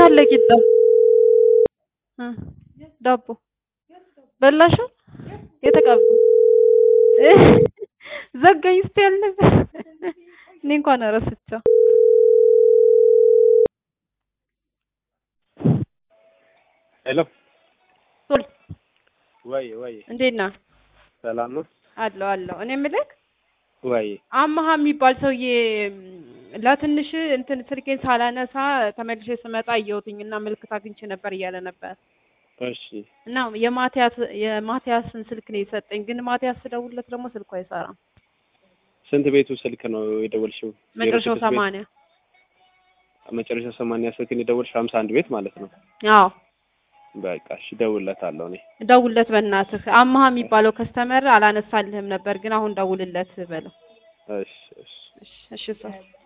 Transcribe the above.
አለ ቂጣ እ ዳቦ በላሽው የተቀባ ዘጋኝ ስትይ አልነበር? እኔ እንኳን ረስቸው። ሄሎ ሶል ወይ ወይ እንዴት ነህ? ሰላም ነው አለሁ አለሁ። እኔ የምልህ ወይ አማሃ የሚባል ሰውዬ ለትንሽ እንትን ስልኬን ሳላነሳ ተመልሼ ስመጣ አየሁትኝ እና ምልክት አግኝቼ ነበር እያለ ነበር እሺ እና የማቲያስ የማቲያስን ስልክ ነው የሰጠኝ። ግን ማቲያስ ስደውልለት ደግሞ ስልኩ አይሰራም። ስንት ቤቱ ስልክ ነው የደወልሽው? መጨረሻው ዜሮ ስድስት ቤት? ሰማንያ መጨረሻው ሰማንያ ስልክን የደወልሽው ሀምሳ አንድ ቤት ማለት ነው። አዎ በቃ እሺ እደውልለታለሁ እኔ ደውልለት በእናትህ። አማሃ የሚባለው ከስተመር አላነሳልህም ነበር፣ ግን አሁን ደውልለት በለው። እሺ እሺ እሺ እሺ ሰው